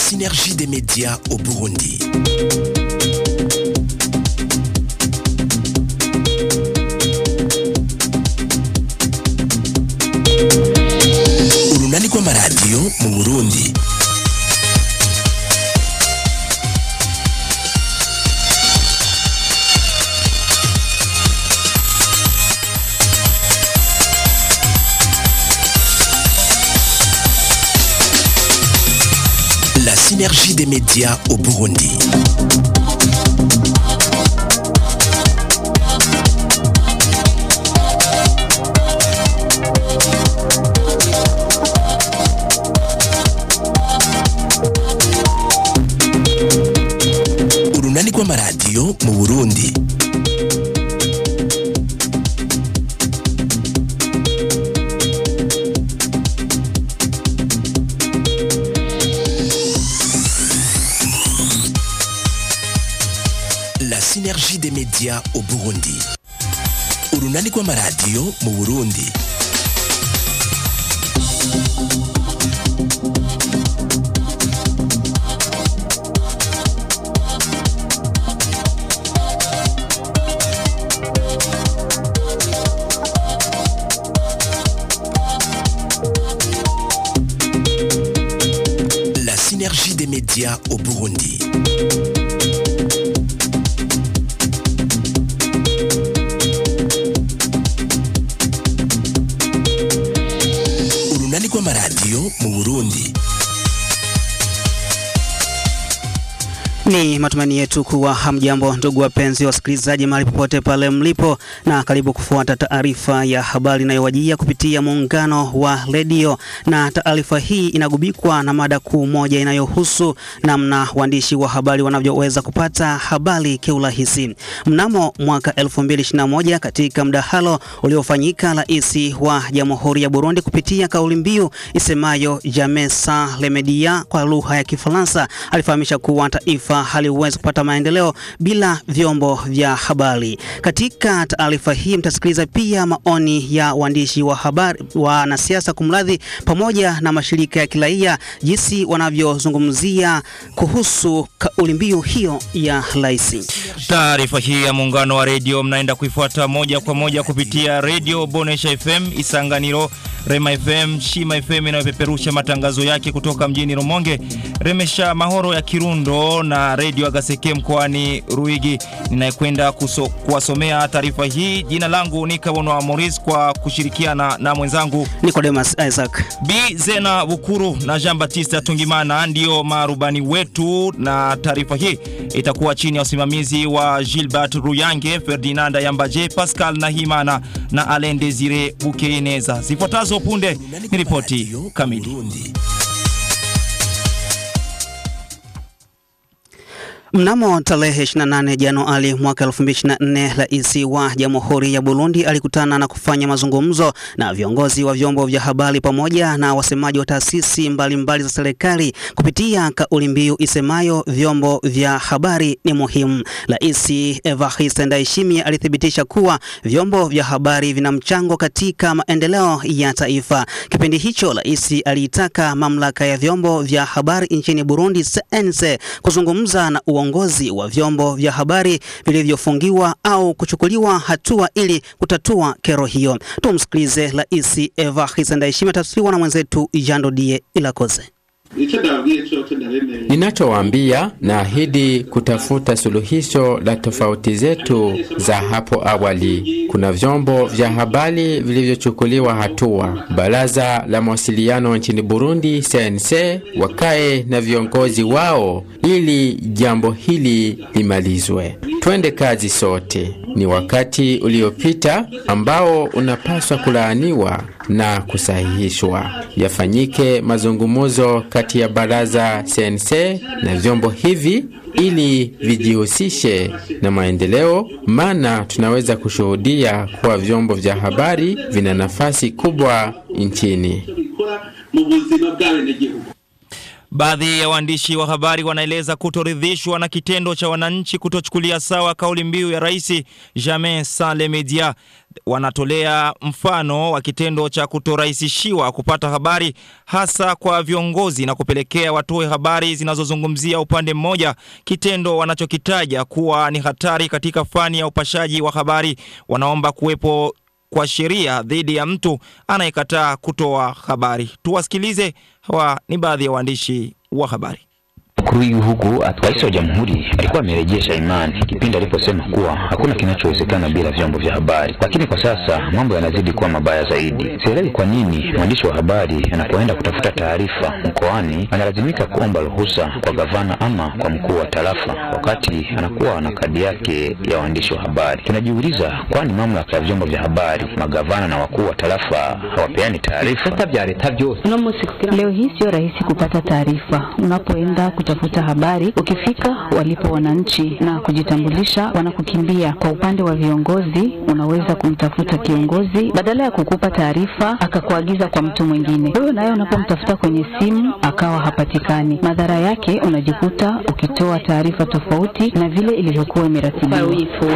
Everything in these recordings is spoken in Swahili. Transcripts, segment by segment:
synergie des médias au Burundi. Urunani rw'amaradiyo mu Burundi. La synergie des médias au Burundi. Urunani rw'amaradiyo mu Burundi. La synergie des médias au Burundi. Urunani rw'amaradiyo mu Burundi. La synergie des médias au Burundi. Urunani rw'amaradiyo mu Burundi. Ni matumaini yetu kuwa hamjambo ndugu wapenzi wasikilizaji, mahali popote pale mlipo, na karibu kufuata taarifa ya habari inayowajia kupitia muungano wa redio, na taarifa hii inagubikwa na mada kuu moja inayohusu namna waandishi wa habari wanavyoweza kupata habari kiurahisi. Mnamo mwaka 2021 katika mdahalo uliofanyika, rais wa Jamhuri ya Burundi kupitia kauli mbiu isemayo Jamais sans les medias kwa lugha ya Kifaransa alifahamisha kuwa taifa haliwezi kupata maendeleo bila vyombo vya habari. Katika taarifa hii mtasikiliza pia maoni ya waandishi wa habari, wanasiasa kumradhi, pamoja na mashirika ya kiraia jinsi wanavyozungumzia kuhusu kauli mbiu hiyo ya rais. Taarifa hii ya muungano wa redio mnaenda kuifuata moja kwa moja kupitia redio Bonesha FM Isanganiro, Rema FM, Shima FM inayopeperusha matangazo yake kutoka mjini Rumonge, Remesha Mahoro ya Kirundo na redio Agaseke mkoani Ruigi. Ninayekwenda kuso- kuwasomea taarifa hii, jina langu ni Kabono Moris kwa kushirikiana na mwenzangu Nicodemus Isaac. Bi Zena Bukuru na Jean Baptiste Tungimana ndio marubani wetu, na taarifa hii itakuwa chini ya usimamizi wa Gilbert Ruyange, Ferdinand Yambaje, Pascal Nahimana na Alain Desire Bukeineza. Zifuatazo punde ni ripoti kamili. Burundi. Mnamo tarehe 28 Januari mwaka 2024, rais wa Jamhuri ya Burundi alikutana na kufanya mazungumzo na viongozi wa vyombo vya habari pamoja na wasemaji wa taasisi mbalimbali za serikali kupitia kauli mbiu isemayo vyombo vya habari ni muhimu. Rais Evariste Ndayishimiye alithibitisha kuwa vyombo vya habari vina mchango katika maendeleo ya taifa. Kipindi hicho, rais aliitaka mamlaka ya vyombo vya habari nchini Burundi CNC kuzungumza na uongozi wa vyombo vya habari vilivyofungiwa au kuchukuliwa hatua ili kutatua kero hiyo. Tumsikilize Rais Evariste Ndayishimiye, tafsiriwa na mwenzetu Jando Die Ilakoze. icyo ndababwiye cyo ndaremeye Ninachowaambia naahidi kutafuta suluhisho la tofauti zetu za hapo awali. Kuna vyombo vya habari vilivyochukuliwa hatua. Baraza la mawasiliano nchini Burundi CNC wakae na viongozi wao ili jambo hili limalizwe. Twende kazi sote. Ni wakati uliopita ambao unapaswa kulaaniwa na kusahihishwa. Yafanyike mazungumzo kati ya baraza CNC na vyombo hivi ili vijihusishe na maendeleo, maana tunaweza kushuhudia kuwa vyombo vya habari vina nafasi kubwa nchini. bikora mu buzima bw'abenegihugu Baadhi ya waandishi wa habari wanaeleza kutoridhishwa na kitendo cha wananchi kutochukulia sawa kauli mbiu ya Rais Jammeh Sale Media. Wanatolea mfano wa kitendo cha kutorahisishiwa kupata habari hasa kwa viongozi na kupelekea watoe habari zinazozungumzia upande mmoja, kitendo wanachokitaja kuwa ni hatari katika fani ya upashaji wa habari. Wanaomba kuwepo kwa sheria dhidi ya mtu anayekataa kutoa habari. Tuwasikilize, hawa ni baadhi ya waandishi wa habari. Mkuu w'igihugu rais wa jamhuri alikuwa amerejesha imani kipindi aliposema kuwa hakuna kinachowezekana bila vyombo vya habari, lakini kwa sasa mambo yanazidi kuwa mabaya zaidi. Sielewi kwa nini mwandishi wa habari anapoenda kutafuta taarifa mkoani analazimika kuomba ruhusa kwa gavana ama kwa mkuu wa tarafa, wakati anakuwa na kadi yake ya waandishi wa habari. Tunajiuliza, kwani mamlaka ya vyombo vya habari, magavana na wakuu wa tarafa hawapeani taarifa? Leo hii sio rahisi kupata taarifa unapoenda kutafuta habari. Ukifika walipo wananchi na kujitambulisha, wanakukimbia. Kwa upande wa viongozi, unaweza kumtafuta kiongozi badala ya kukupa taarifa akakuagiza kwa mtu mwingine. Wewe naye unapomtafuta kwenye simu akawa hapatikani, madhara yake unajikuta ukitoa taarifa tofauti na vile ilivyokuwa imeratibiwa.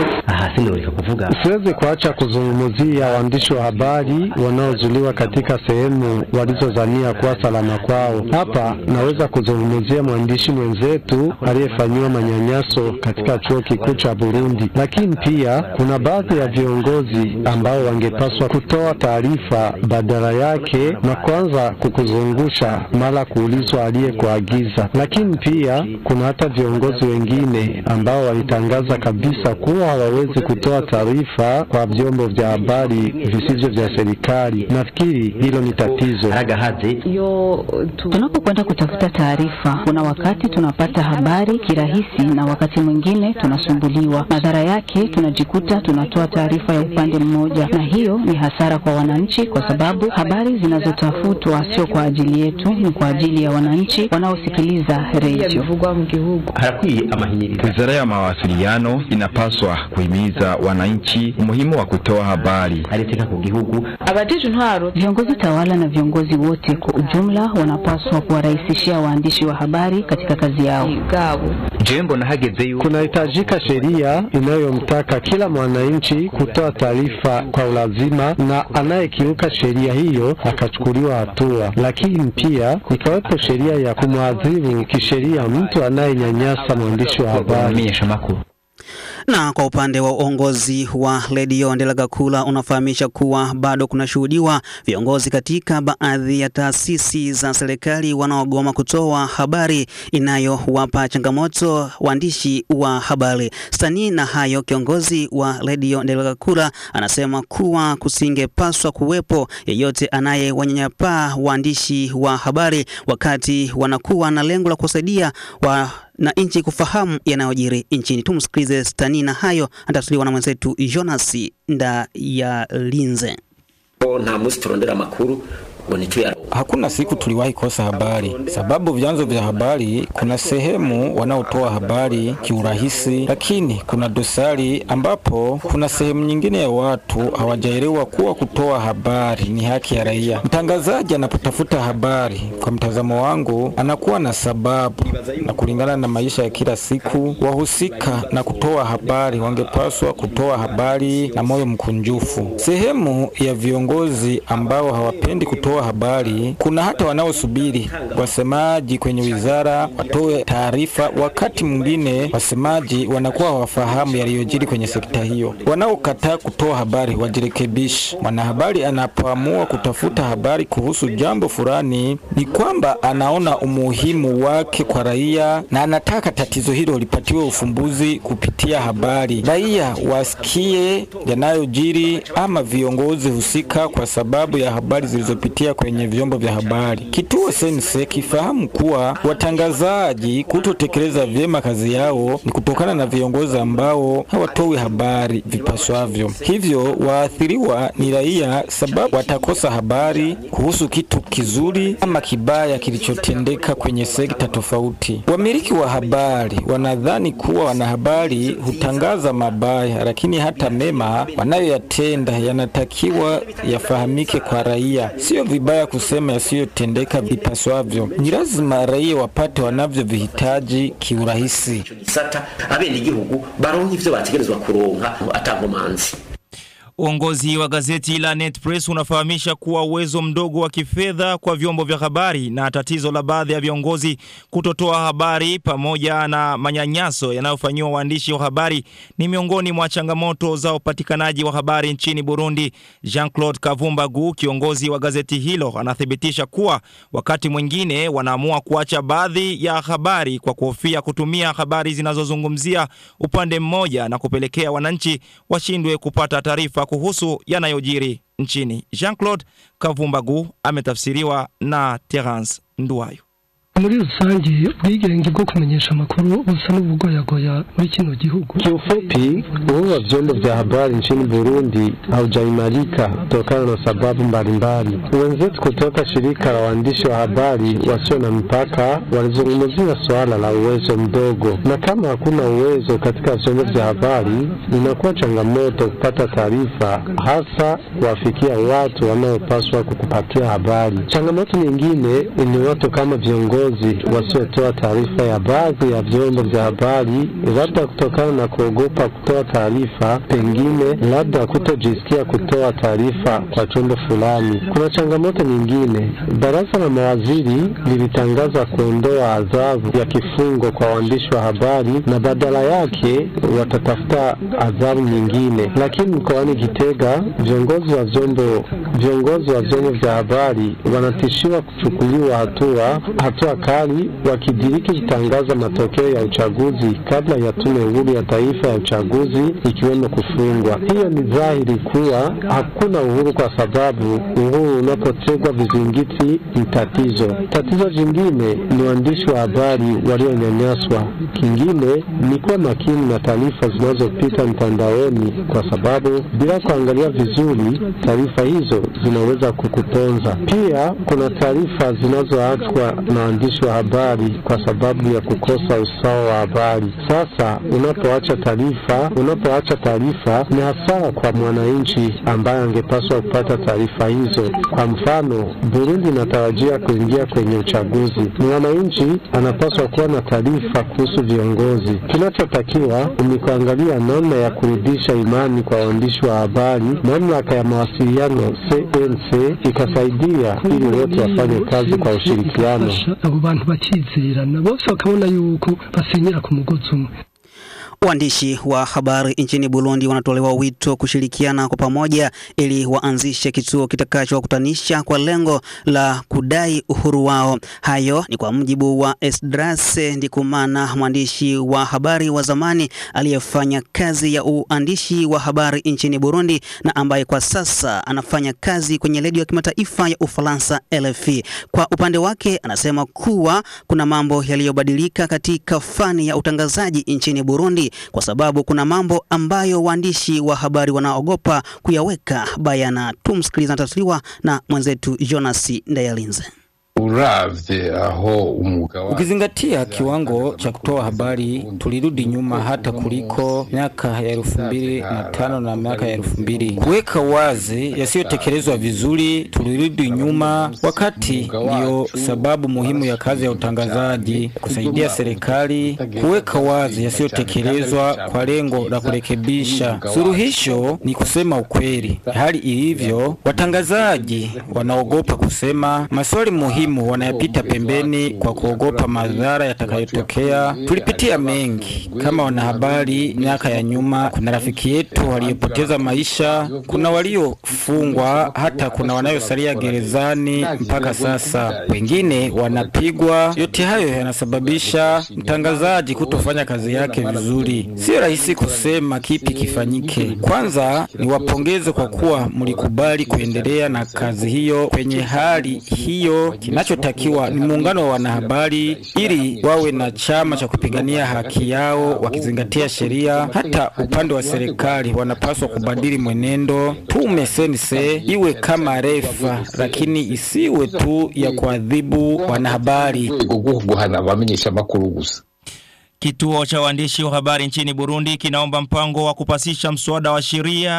Siwezi kuacha kuzungumzia waandishi wa habari wanaozuliwa katika sehemu walizozania kuwa salama kwao. Hapa naweza kuzungumzia mwandishi mwenzetu aliyefanyiwa manyanyaso katika chuo kikuu cha Burundi, lakini pia kuna baadhi ya viongozi ambao wangepaswa kutoa taarifa badala yake na kuanza kukuzungusha mara kuulizwa aliyekuagiza. Lakini pia kuna hata viongozi wengine ambao walitangaza kabisa kuwa hawawezi kutoa taarifa kwa vyombo vya habari visivyo vya serikali. Nafikiri hilo ni tatizo. Tunapokwenda kutafuta taarifa, kuna wakati tunapata habari kirahisi na wakati mwingine tunasumbuliwa. Madhara yake tunajikuta tunatoa taarifa ya upande mmoja, na hiyo ni hasara kwa wananchi, kwa sababu habari zinazotafutwa sio kwa ajili yetu, ni kwa ajili ya wananchi wanaosikiliza redio. Wizara ya mawasiliano inapaswa kuhimiza wananchi umuhimu wa kutoa habari. Viongozi tawala na viongozi wote kwa ujumla wanapaswa kuwarahisishia waandishi wa habari katika kazi yao. Kunahitajika sheria inayomtaka kila mwananchi kutoa taarifa kwa ulazima, na anayekiuka sheria hiyo akachukuliwa hatua, lakini pia ikawepo sheria ya kumwadhibu kisheria mtu anayenyanyasa mwandishi wa habari. Na kwa upande wa uongozi wa redio Ndelagakula unafahamisha kuwa bado kunashuhudiwa viongozi katika baadhi ya taasisi za serikali wanaogoma kutoa habari inayowapa changamoto waandishi wa habari. Stani na hayo, kiongozi wa redio Ndelagakula anasema kuwa kusingepaswa kuwepo yeyote anayewanyanyapaa waandishi wa habari wakati wanakuwa na lengo la kusaidia wa na nchi kufahamu yanayojiri nchini. Tumsikilize Stani na hayo atatuliwa na mwenzetu Jonas Ndayalinze. nta munsi turondera amakuru ngo ntituyaro Hakuna siku tuliwahi kosa habari, sababu vyanzo vya habari, kuna sehemu wanaotoa habari kiurahisi, lakini kuna dosari ambapo kuna sehemu nyingine ya watu hawajaelewa kuwa kutoa habari ni haki ya raia. Mtangazaji anapotafuta habari, kwa mtazamo wangu, anakuwa na sababu, na kulingana na maisha ya kila siku, wahusika na kutoa habari wangepaswa kutoa habari na moyo mkunjufu. Sehemu ya viongozi ambao hawapendi kutoa habari kuna hata wanaosubiri wasemaji kwenye wizara watoe taarifa. Wakati mwingine wasemaji wanakuwa hawafahamu yaliyojiri kwenye sekta hiyo. Wanaokataa kutoa habari wajirekebishe. Mwanahabari anapoamua kutafuta habari kuhusu jambo fulani, ni kwamba anaona umuhimu wake kwa raia na anataka tatizo hilo lipatiwe ufumbuzi kupitia habari. Raia wasikie yanayojiri ama viongozi husika kwa sababu ya habari zilizopitia kwenye vyombo vya habari. Kituo Sense kifahamu kuwa watangazaji kutotekeleza vyema kazi yao ni kutokana na viongozi ambao hawatoi habari vipaswavyo. Hivyo waathiriwa ni raia, sababu watakosa habari kuhusu kitu kizuri ama kibaya kilichotendeka kwenye sekta tofauti. Wamiliki wa habari wanadhani kuwa wanahabari hutangaza mabaya, lakini hata mema wanayoyatenda yanatakiwa yafahamike kwa raia, sio vibaya kusema yasiyotendeka vipaswavyo. Ni lazima raia wapate wanavyovihitaji kiurahisi. gisata abenegihugu baronka ivyo bategerezwa kuronka atankomanzi Uongozi wa gazeti la Net Press unafahamisha kuwa uwezo mdogo wa kifedha kwa vyombo vya habari na tatizo la baadhi ya viongozi kutotoa habari pamoja na manyanyaso yanayofanyiwa waandishi wa habari ni miongoni mwa changamoto za upatikanaji wa habari nchini Burundi. Jean-Claude Kavumbagu, kiongozi wa gazeti hilo, anathibitisha kuwa wakati mwingine wanaamua kuacha baadhi ya habari kwa kuhofia kutumia habari zinazozungumzia upande mmoja na kupelekea wananchi washindwe kupata taarifa kuhusu yanayojiri nchini. Jean-Claude Kavumbagu ametafsiriwa na Terence Nduwayo. muri rusange ubwigenge bwo kumenyesha amakuru busa n'ubugoyagoya muri kino gihugu. Kiufupi, uhuru wa vyombo vya habari nchini Burundi haujaimarika kutokana na sababu mbalimbali. Wenzetu kutoka shirika la waandishi wa habari wasio na mipaka walizungumzia suala la uwezo mdogo, na kama hakuna uwezo katika vyombo vya habari, inakuwa changamoto kupata taarifa, hasa kuwafikia watu wanaopaswa kukupatia habari. Changamoto nyingine ni watu kama viongozi wasiotoa taarifa ya baadhi ya vyombo vya habari, labda kutokana na kuogopa kutoa taarifa, pengine labda kutojisikia kutoa taarifa kwa chombo fulani. Kuna changamoto nyingine. Baraza la mawaziri lilitangaza kuondoa adhabu ya kifungo kwa waandishi wa habari na badala yake watatafuta adhabu nyingine, lakini mkoani Gitega viongozi wa vyombo viongozi wa vyombo vya habari wanatishiwa kuchukuliwa hatua hatua kali wakidiriki kutangaza matokeo ya uchaguzi kabla ya tume huru ya taifa ya uchaguzi ikiwemo kufungwa. Hiyo ni dhahiri kuwa hakuna uhuru, kwa sababu uhuru unapotegwa vizingiti ni tatizo. Tatizo jingine ni waandishi wa habari walionyanyaswa. Kingine ni kuwa makini na taarifa zinazopita mtandaoni, kwa sababu bila kuangalia vizuri, taarifa hizo zinaweza kukuponza. Pia kuna taarifa zinazoachwa na waandishi wa habari kwa sababu ya kukosa usawa wa habari. Sasa unapoacha taarifa, unapoacha taarifa ni hasara kwa mwananchi ambaye angepaswa kupata taarifa hizo. Kwa mfano, Burundi inatarajia kuingia kwenye uchaguzi. Mwananchi anapaswa kuwa na taarifa kuhusu viongozi. Kinachotakiwa ni kuangalia namna ya kurudisha imani kwa waandishi wa habari. Mamlaka ya mawasiliano CNC ikasaidia ili wote wafanye kazi kwa ushirikiano. abo bantu bakizerana bose bakabona yuko basenyera ku mugozi umwe Waandishi wa habari nchini Burundi wanatolewa wito kushirikiana kwa pamoja ili waanzishe kituo kitakachowakutanisha kwa lengo la kudai uhuru wao. Hayo ni kwa mujibu wa Esdras Ndikumana, mwandishi wa habari wa zamani aliyefanya kazi ya uandishi wa habari nchini Burundi na ambaye kwa sasa anafanya kazi kwenye redio ya kimataifa ya Ufaransa RFI. Kwa upande wake, anasema kuwa kuna mambo yaliyobadilika katika fani ya utangazaji nchini Burundi kwa sababu kuna mambo ambayo waandishi wa habari wanaogopa kuyaweka bayana. Tumsikiliza, anatafsiriwa na mwenzetu Jonas Ndayalinze. uravye aho umwuga wa Ukizingatia kiwango cha kutoa habari, tulirudi nyuma hata kuliko miaka ya elfu mbili na tano na miaka ya elfu mbili. Kuweka wazi yasiyotekelezwa vizuri, tulirudi nyuma, wakati ndiyo sababu muhimu ya kazi ya utangazaji, kusaidia serikali kuweka wazi yasiyotekelezwa kwa lengo la kurekebisha. Suluhisho ni kusema ukweli. Hali ilivyo, watangazaji wanaogopa kusema maswali muhimu wanayapita pembeni kwa kuogopa madhara yatakayotokea. Tulipitia mengi kama wanahabari miaka ya nyuma. Kuna rafiki yetu waliyopoteza maisha, kuna waliofungwa, hata kuna wanayosalia gerezani mpaka sasa, wengine wanapigwa. Yote hayo yanasababisha mtangazaji kutofanya kazi yake vizuri. Sio rahisi kusema kipi kifanyike. Kwanza niwapongeze kwa kuwa mlikubali kuendelea na kazi hiyo kwenye hali hiyo. Kinachotakiwa ni muungano wa wanahabari ili wawe na chama cha kupigania haki yao wakizingatia sheria. Hata upande wa serikali wanapaswa kubadili mwenendo. Tume sense iwe kama refa, lakini isiwe tu ya kuadhibu wanahabari. guhana abamenyesha makuru gusa Kituo cha waandishi wa habari nchini Burundi kinaomba mpango wa kupasisha mswada wa sheria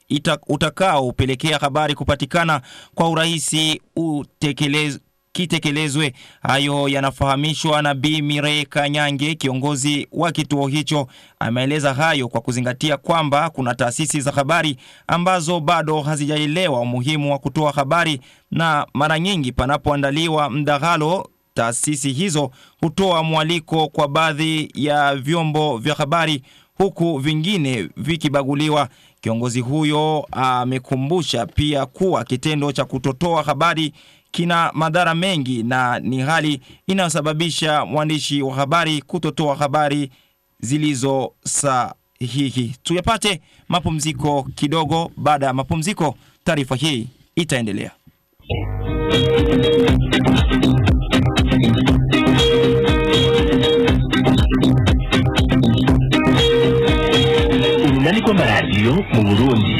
ita, utakaopelekea habari kupatikana kwa urahisi utekelez, kitekelezwe. Hayo yanafahamishwa na Bi Mire Kanyange, kiongozi wa kituo hicho. Ameeleza hayo kwa kuzingatia kwamba kuna taasisi za habari ambazo bado hazijaelewa umuhimu wa kutoa habari, na mara nyingi panapoandaliwa mdahalo taasisi hizo hutoa mwaliko kwa baadhi ya vyombo vya habari huku vingine vikibaguliwa. Kiongozi huyo amekumbusha pia kuwa kitendo cha kutotoa habari kina madhara mengi na ni hali inayosababisha mwandishi wa habari kutotoa habari zilizo sahihi. Tuyapate mapumziko kidogo. Baada ya mapumziko, taarifa hii itaendelea. urunani rw'amaradiyo mu burundi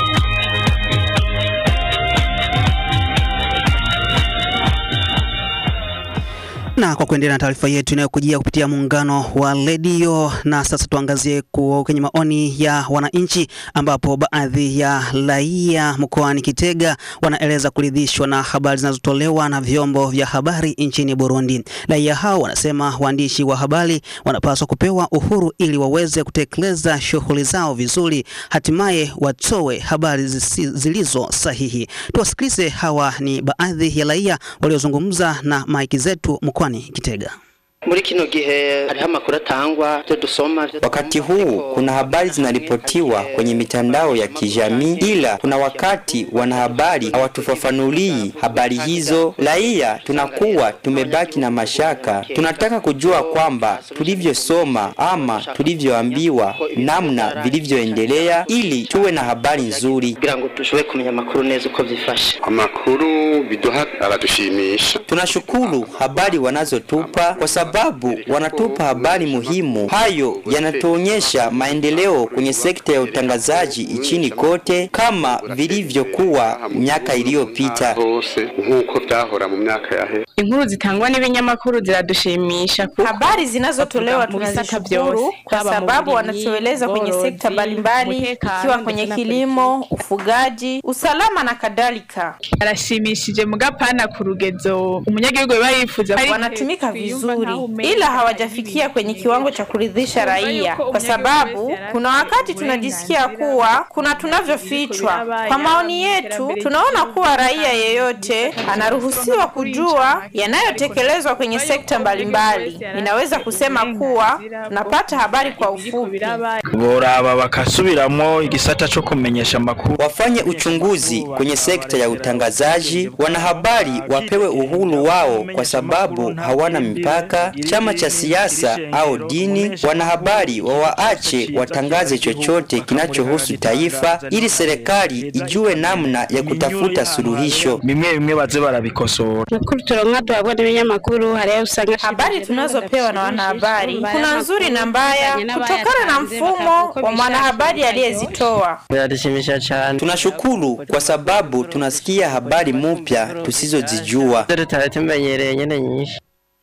Na kwa kuendelea na taarifa yetu inayokujia kupitia muungano wa redio, na sasa tuangazie kwenye maoni ya wananchi, ambapo baadhi ya raia mkoani Kitega wanaeleza kuridhishwa na habari zinazotolewa na vyombo vya habari nchini Burundi. Raia hao wanasema waandishi wa habari wanapaswa kupewa uhuru ili waweze kutekeleza shughuli zao vizuri, hatimaye watoe habari zilizo sahihi. Tuwasikilize, hawa ni baadhi ya raia waliozungumza na maiki zetu mkoani Kitega. muri kino gihe hariho amakuru atangwa byo dusoma Wakati huu kuna habari zinaripotiwa kwenye mitandao ya kijamii, ila kuna wakati wanahabari hawatufafanulii habari hizo. Raia tunakuwa tumebaki na mashaka, tunataka kujua kwamba tulivyosoma ama tulivyoambiwa namna vilivyoendelea, ili tuwe na habari nzuri. kugira ngo dushobore kumenya amakuru neza uko byifashe amakuru biduha aradushimisha Tunashukuru habari wanazotupa kwa sababu wanatupa habari muhimu. Hayo yanatuonyesha maendeleo kwenye sekta ya utangazaji nchini kote kama vilivyokuwa miaka iliyopita. hose nk'uko byahora mu myaka yahe Inkuru zitangwa n'ibinyamakuru ziradushimisha kuko Habari zinazotolewa bavuga mu bisata tunazishukuru byose, kwa haba mu sababu burimyi, wanatueleza kwenye ubworozi, sekta mbalimbali umutekano, ikiwa ndetse kwenye na kilimo, ufugaji, usalama na kadhalika. arashimishije mugapana ku rugezo umunyagihugu biba yifuza Wanatumika vizuri, ila hawajafikia kwenye kiwango cha kuridhisha raia, kwa sababu kuna wakati tunajisikia kuwa kuna tunavyofichwa. Kwa maoni yetu, tunaona kuwa raia yeyote anaruhusiwa kujua yanayotekelezwa kwenye sekta mbalimbali. Ninaweza kusema kuwa tunapata habari kwa ufupi. boraba bakasubiramwo igisata cyo kumenyesha amakuru Wafanye uchunguzi kwenye sekta ya utangazaji, wanahabari wapewe uhuru wao kwa sababu hawana mipaka, chama cha siasa au dini. Wanahabari wawaache watangaze chochote kinachohusu taifa, ili serikali ijue namna ya kutafuta suluhisho. bimwe bimwe baze barabikosora Makuru turonka tuhabwa n'ibinyamakuru hariyo usanga habari tunazopewa na wanahabari kuna nzuri na mbaya kutokana na mfumo wa mwanahabari aliyezitoa. Biratushimisha cyane. Tunashukuru kwa sababu tunasikia habari mpya tusizozijua. Tutari tumenyereye nyene nyinshi.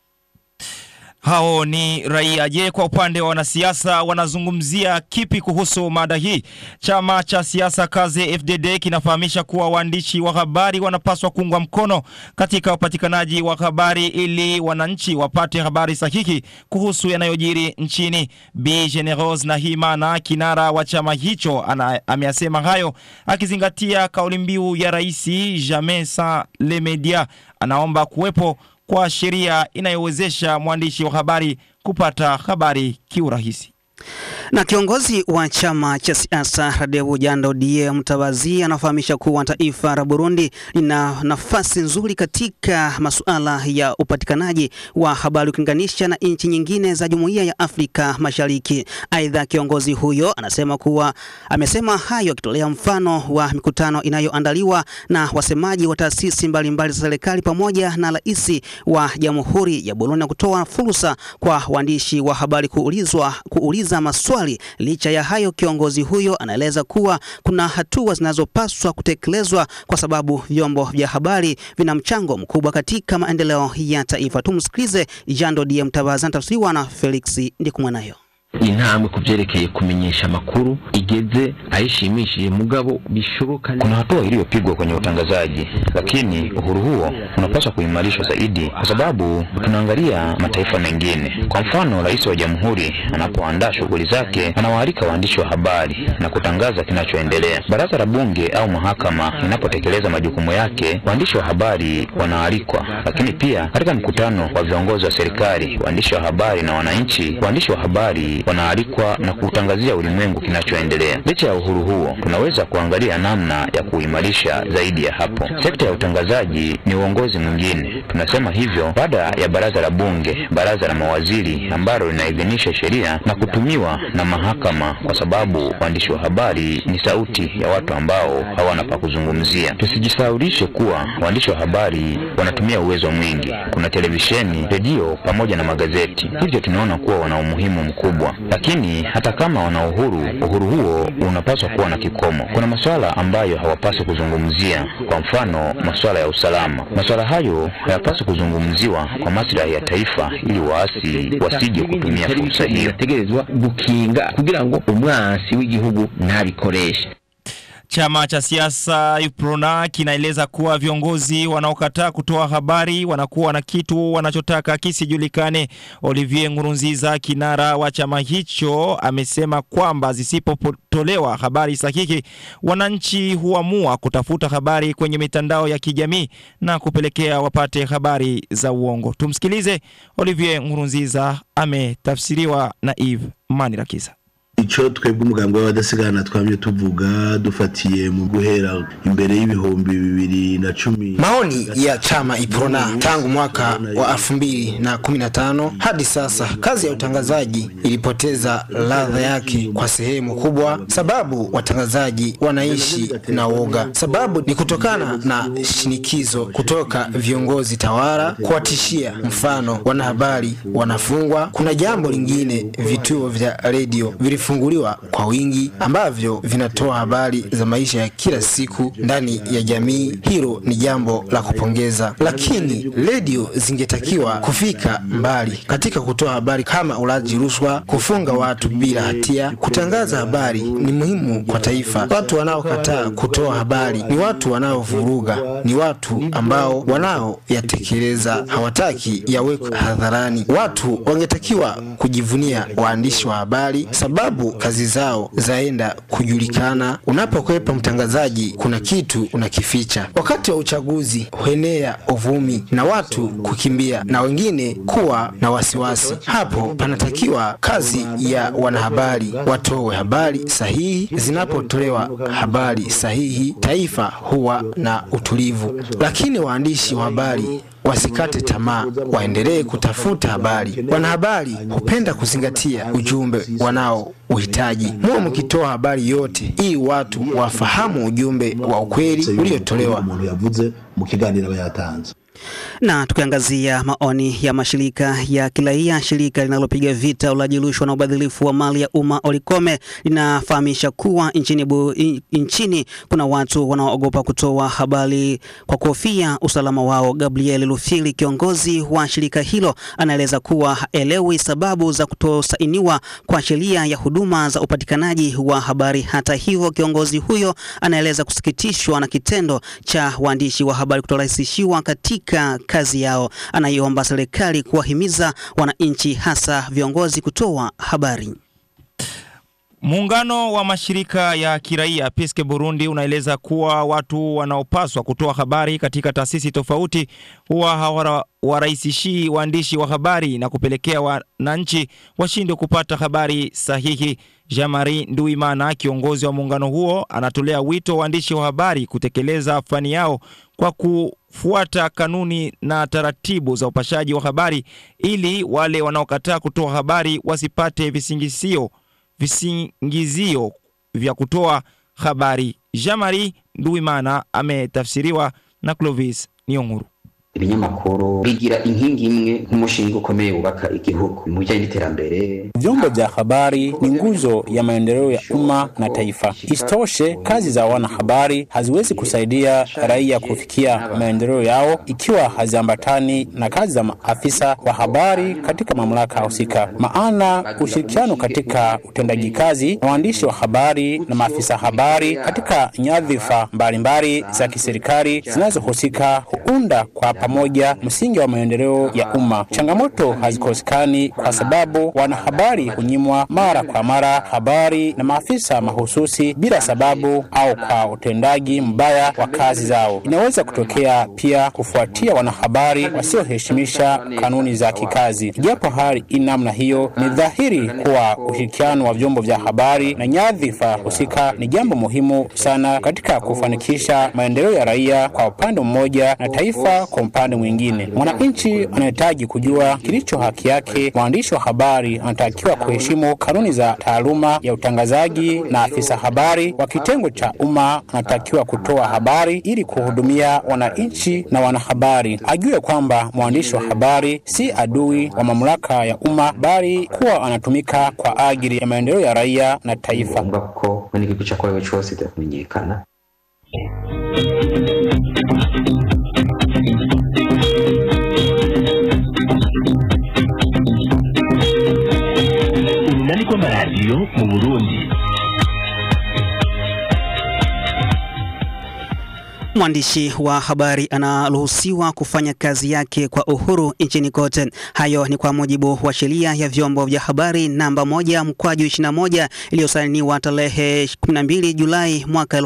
Hao ni raia. Je, kwa upande wa wanasiasa wanazungumzia kipi kuhusu mada hii? Chama cha siasa Kaze FDD kinafahamisha kuwa waandishi wa habari wanapaswa kuungwa mkono katika upatikanaji wa habari ili wananchi wapate habari sahihi kuhusu yanayojiri nchini. Bi Generose Nahimana, kinara wa chama hicho, ana, ameyasema hayo akizingatia kauli mbiu ya Rais Jamais sans les medias. Anaomba kuwepo kwa sheria inayowezesha mwandishi wa habari kupata habari kiurahisi. Na kiongozi wa chama cha siasa Radevu Jando Die Mtabazi anafahamisha kuwa taifa la Burundi lina nafasi nzuri katika masuala ya upatikanaji wa habari ukilinganisha na nchi nyingine za Jumuiya ya Afrika Mashariki. Aidha, kiongozi huyo anasema kuwa amesema hayo akitolea mfano wa mikutano inayoandaliwa na wasemaji wa taasisi mbalimbali za serikali pamoja na rais wa Jamhuri ya Burundi na kutoa fursa kwa waandishi wa habari kuulizwa kuuliza maswali. Licha ya hayo, kiongozi huyo anaeleza kuwa kuna hatua zinazopaswa kutekelezwa kwa sababu vyombo vya habari vina mchango mkubwa katika maendeleo ya taifa. Tumsikilize Jando Die Mtabazi, anatafsiriwa na Felix Ndikumwanayo. intambwe ku vyerekeye kumenyesha amakuru igeze ayishimishije mugabo bishoboka kuna hatua iliyopigwa kwenye utangazaji lakini uhuru huo unapaswa kuimarishwa zaidi kwa sababu tunaangalia mataifa mengine kwa mfano rais wa jamhuri anapoandaa shughuli zake anawaalika waandishi wa habari na kutangaza kinachoendelea baraza la bunge au mahakama inapotekeleza majukumu yake waandishi wa habari wanaalikwa lakini pia katika mkutano wa viongozi wa serikali waandishi wa habari na wananchi waandishi wa habari wanaalikwa na kuutangazia ulimwengu kinachoendelea. Licha ya uhuru huo, tunaweza kuangalia namna ya kuimarisha zaidi ya hapo. Sekta ya utangazaji ni uongozi mwingine. Tunasema hivyo baada ya baraza la bunge, baraza la mawaziri ambalo linaidhinisha sheria na kutumiwa na mahakama, kwa sababu waandishi wa habari ni sauti ya watu ambao hawana pa kuzungumzia. Tusijisahaulishe kuwa waandishi wa habari wanatumia uwezo mwingi. Kuna televisheni, redio pamoja na magazeti, hivyo tunaona kuwa wana umuhimu mkubwa. Lakini hata kama wana uhuru, uhuru huo unapaswa kuwa na kikomo. Kuna masuala ambayo hawapaswi kuzungumzia, kwa mfano masuala ya usalama. Masuala hayo hayapaswi kuzungumziwa kwa maslahi ya taifa, ili waasi wasije kutumia fursa hiyo. birategerezwa gukinga kugira ngo umwansi w'igihugu ntabikoreshe Chama cha siasa UPRONA kinaeleza kuwa viongozi wanaokataa kutoa habari wanakuwa na kitu wanachotaka kisijulikane. Olivier Nkurunziza, kinara wa chama hicho, amesema kwamba zisipotolewa habari sahihi, wananchi huamua kutafuta habari kwenye mitandao ya kijamii na kupelekea wapate habari za uongo. Tumsikilize. Olivier Nkurunziza ametafsiriwa na Eve Manirakiza. icyo twebwe umugambi w'abadasigana twamye tuvuga dufatiye mu guhera imbere y'ibihumbi bibiri na cumi Maoni ya chama Iprona tangu mwaka wa elfu mbili na kumi na tano hadi sasa, kazi ya utangazaji ilipoteza ladha yake kwa sehemu kubwa, sababu watangazaji wanaishi na woga. Sababu ni kutokana na shinikizo kutoka viongozi tawala kuwatishia, mfano wanahabari wanafungwa. Kuna jambo lingine, vituo vya redio vilifunguliwa kwa wingi ambavyo vinatoa habari za maisha ya kila siku ndani ya jamii. Hilo ni jambo la kupongeza, lakini redio zingetakiwa kufika mbali katika kutoa habari kama ulaji rushwa, kufunga watu bila hatia. Kutangaza habari ni muhimu kwa taifa. Watu wanaokataa kutoa habari ni watu wanaovuruga, ni watu ambao wanaoyatekeleza hawataki yawekwe hadharani. Watu wangetakiwa kujivunia waandishi wa habari, sababu kazi zao zaenda kujulikana. Unapokwepa mtangazaji, kuna kitu unakificha. Wakati wa uchaguzi huenea uvumi na watu kukimbia na wengine kuwa na wasiwasi. Hapo panatakiwa kazi ya wanahabari, watoe habari sahihi. Zinapotolewa habari sahihi, taifa huwa na utulivu. Lakini waandishi wa habari wasikate tamaa, waendelee kutafuta habari. Wanahabari hupenda kuzingatia ujumbe wanao uhitaji. Muwe mkitoa habari yote ili watu wafahamu ujumbe wa ukweli uliotolewa. umuntu yavuze mu kiganiro aba yatanze Na tukiangazia maoni ya mashirika ya kiraia, shirika linalopiga vita ulaji rushwa na ubadhilifu wa mali ya umma Olikome linafahamisha kuwa nchini, bu, in- nchini kuna watu wanaoogopa kutoa habari kwa kuhofia usalama wao. Gabriel Lufili, kiongozi wa shirika hilo, anaeleza kuwa haelewi sababu za kutosainiwa kwa sheria ya huduma za upatikanaji wa habari. Hata hivyo, kiongozi huyo anaeleza kusikitishwa na kitendo cha waandishi wa habari kutorahisishiwa katika kazi yao. Anaiomba serikali kuwahimiza wananchi, hasa viongozi, kutoa habari. Muungano wa mashirika ya kiraia Peske Burundi unaeleza kuwa watu wanaopaswa kutoa habari katika taasisi tofauti huwa hawarahisishii waandishi wa habari na kupelekea wananchi washindwe kupata habari sahihi. Jean-Marie Nduimana, kiongozi wa muungano huo, anatolea wito waandishi wa habari kutekeleza fani yao kwa kufuata kanuni na taratibu za upashaji wa habari ili wale wanaokataa kutoa habari wasipate visingizio visingizio vya kutoa habari. Jean-Marie Nduimana ametafsiriwa na Clovis Nionguru. ibinyamakuru bigira inkingi imwe nk'umushinga ukomeye wubaka igihugu mu bijyanye n'iterambere. Vyombo vya habari ni nguzo ya maendeleo ya umma na taifa. Isitoshe, kazi za wanahabari haziwezi kusaidia raia kufikia maendeleo yao ikiwa haziambatani na kazi za maafisa wa habari katika mamlaka husika. Maana ushirikiano katika utendaji kazi na waandishi wa habari na maafisa habari katika nyadhifa mbalimbali za kiserikali zinazohusika huunda kwa pamoja msingi wa maendeleo ya umma. Changamoto hazikosekani kwa sababu wanahabari hunyimwa mara kwa mara habari na maafisa mahususi bila sababu au kwa utendaji mbaya wa kazi zao. Inaweza kutokea pia kufuatia wanahabari wasioheshimisha kanuni za kikazi. Japo hali ina namna hiyo, ni dhahiri kuwa ushirikiano wa vyombo vya habari na nyadhifa husika ni jambo muhimu sana katika kufanikisha maendeleo ya raia kwa upande mmoja na taifa kwa upande mwingine. Mwananchi anahitaji kujua kilicho haki yake. Mwandishi wa habari anatakiwa kuheshimu kanuni za taaluma ya utangazaji, na afisa habari wa kitengo cha umma anatakiwa kutoa habari ili kuhudumia wananchi na wanahabari. Ajue kwamba mwandishi wa habari si adui wa mamlaka ya umma, bali kuwa anatumika kwa ajili ya maendeleo ya raia na taifa. ko n'igihugu cyakorewe cyose kitakumenyekana urunani rw'amaradiyo mu burundi Mwandishi wa habari anaruhusiwa kufanya kazi yake kwa uhuru nchini kote. Hayo ni kwa mujibu wa sheria ya vyombo vya habari namba moja mkwaju 21 iliyosainiwa tarehe 12 Julai mwaka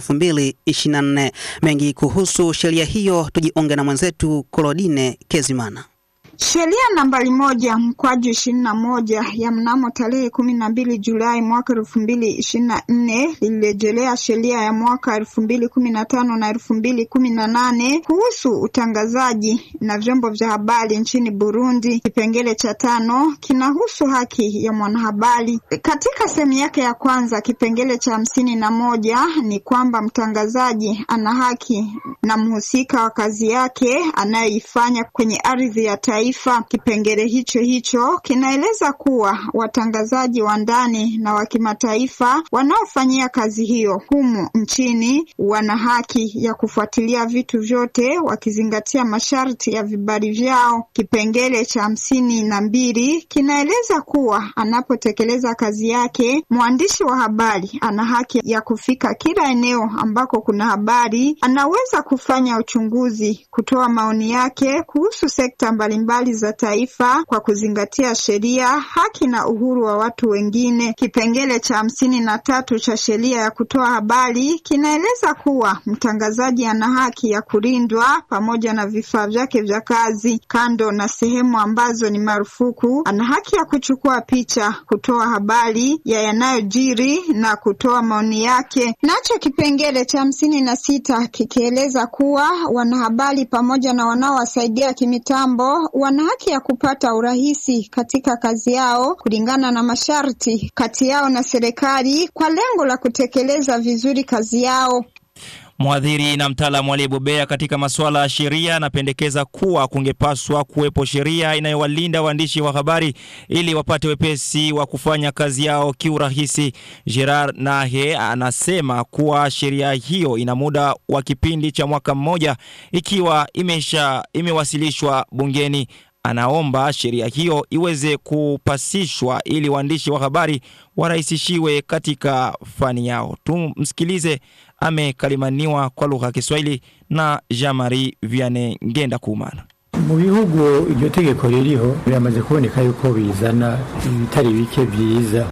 2024. Mengi kuhusu sheria hiyo tujiunge na mwenzetu Kolodine Kezimana. Sheria nambari moja mkwaju ishirini na moja ya mnamo tarehe kumi na mbili Julai mwaka elfu mbili ishirini na nne lilirejelea sheria ya mwaka elfu mbili kumi na tano na elfu mbili kumi na nane kuhusu utangazaji na vyombo vya habari nchini Burundi. Kipengele cha tano kinahusu haki ya mwanahabari. Katika sehemu yake ya kwanza, kipengele cha hamsini na moja ni kwamba mtangazaji ana haki na mhusika wa kazi yake anayoifanya kwenye ardhi ya taifa. Kipengele hicho hicho kinaeleza kuwa watangazaji wa ndani na wa kimataifa wanaofanyia kazi hiyo humu nchini wana haki ya kufuatilia vitu vyote wakizingatia masharti ya vibali vyao. Kipengele cha hamsini na mbili kinaeleza kuwa anapotekeleza kazi yake, mwandishi wa habari ana haki ya kufika kila eneo ambako kuna habari. Anaweza kufanya uchunguzi, kutoa maoni yake kuhusu sekta mbalimbali za taifa kwa kuzingatia sheria, haki na uhuru wa watu wengine. Kipengele cha hamsini na tatu cha sheria ya kutoa habari kinaeleza kuwa mtangazaji ana haki ya kulindwa pamoja na vifaa vyake vya kazi. Kando na sehemu ambazo ni marufuku, ana haki ya kuchukua picha, kutoa habari ya yanayojiri na kutoa maoni yake. Nacho kipengele cha hamsini na sita kikieleza kuwa wanahabari pamoja na wanaowasaidia kimitambo wana haki ya kupata urahisi katika kazi yao kulingana na masharti kati yao na serikali kwa lengo la kutekeleza vizuri kazi yao. Mwadhiri na mtaalamu aliyebobea katika masuala ya sheria anapendekeza kuwa kungepaswa kuwepo sheria inayowalinda waandishi wa habari ili wapate wepesi wa kufanya kazi yao kiurahisi. Gerard Nahe anasema kuwa sheria hiyo ina muda wa kipindi cha mwaka mmoja ikiwa imesha imewasilishwa bungeni. Anaomba sheria hiyo iweze kupasishwa ili waandishi wa habari warahisishiwe katika fani yao. Tumsikilize, amekalimaniwa kwa lugha ya Kiswahili na Jean-Marie Vianney Ngenda Kumana. mu bihugu iryo tegeko ririho biramaze kuboneka yuko bizana ibitari bike byiza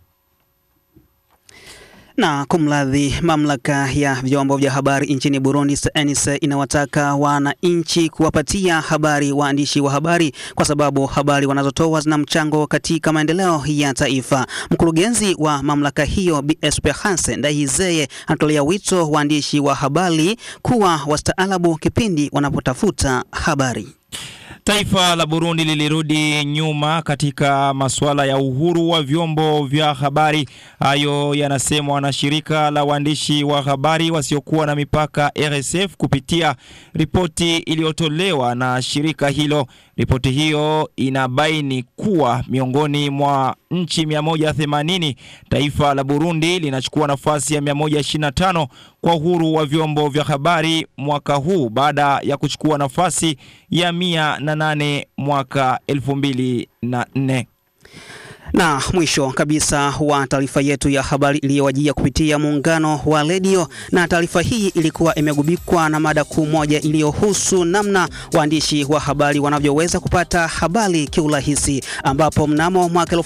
Na kumradhi, mamlaka ya vyombo vya habari nchini Burundi CNC inawataka wananchi kuwapatia habari waandishi wa habari kwa sababu habari wanazotoa zina mchango katika maendeleo ya taifa. Mkurugenzi wa mamlaka hiyo Bi Esperance Ndayizeye anatolea wito waandishi wa habari kuwa wastaalabu kipindi wanapotafuta habari. Taifa la Burundi lilirudi nyuma katika masuala ya uhuru wa vyombo vya habari. Hayo yanasemwa na shirika la waandishi wa habari wasiokuwa na mipaka RSF kupitia ripoti iliyotolewa na shirika hilo. Ripoti hiyo inabaini kuwa miongoni mwa nchi 180 taifa la Burundi linachukua nafasi ya 125 kwa uhuru wa vyombo vya habari mwaka huu baada ya kuchukua nafasi ya 108 mwaka 2004. Na mwisho kabisa wa taarifa yetu ya habari iliyowajia kupitia muungano wa redio, na taarifa hii ilikuwa imegubikwa na mada kuu moja iliyohusu namna waandishi wa habari wanavyoweza kupata habari kiurahisi, ambapo mnamo mwaka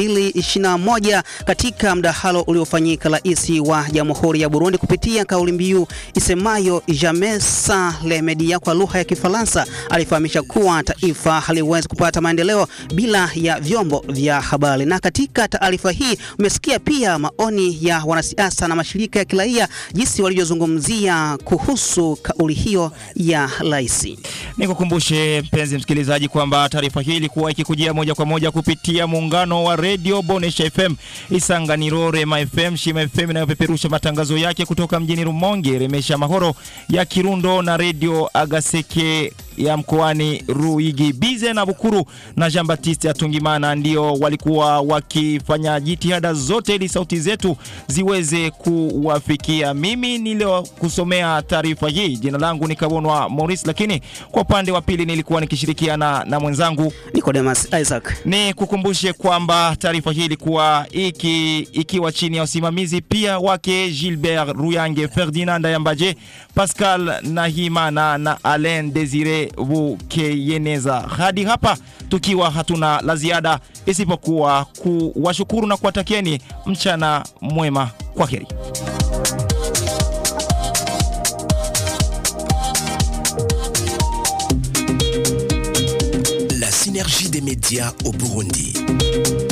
2021 katika mdahalo uliofanyika, rais wa Jamhuri ya Burundi kupitia kauli mbiu isemayo jamais sans les medias kwa lugha ya Kifaransa alifahamisha kuwa taifa haliwezi kupata maendeleo bila ya vyombo vya habari na katika taarifa hii umesikia pia maoni ya wanasiasa na mashirika ya kiraia jinsi walivyozungumzia kuhusu kauli hiyo ya rais. Nikukumbushe mpenzi msikilizaji kwamba taarifa hii ilikuwa ikikujia moja kwa moja kupitia muungano wa redio Bonesha FM, Isanganiro, Rema FM, Shima FM inayopeperusha matangazo yake kutoka mjini Rumonge, Remesha Mahoro ya Kirundo na redio Agaseke ya mkoani Ruigi. Bize na Bukuru na Jean Baptiste Atungimana ndio walikuwa wakifanya jitihada zote ili sauti zetu ziweze kuwafikia. Mimi nilio kusomea taarifa hii, jina langu ni Kabonwa Maurice, lakini kwa upande wa pili nilikuwa nikishirikiana na mwenzangu Nicodemus Isaac. Ni kukumbushe kwamba taarifa hii ilikuwa iki, ikiwa chini ya usimamizi pia wake Gilbert Ruyange, Ferdinand Yambaje, Pascal Nahimana na Alain Desire Bukeyeneza. Hadi hapa tukiwa hatuna la ziada isipokuwa kuwashukuru na kuwatakieni mchana mwema. Kwa heri. La synergie des médias au Burundi.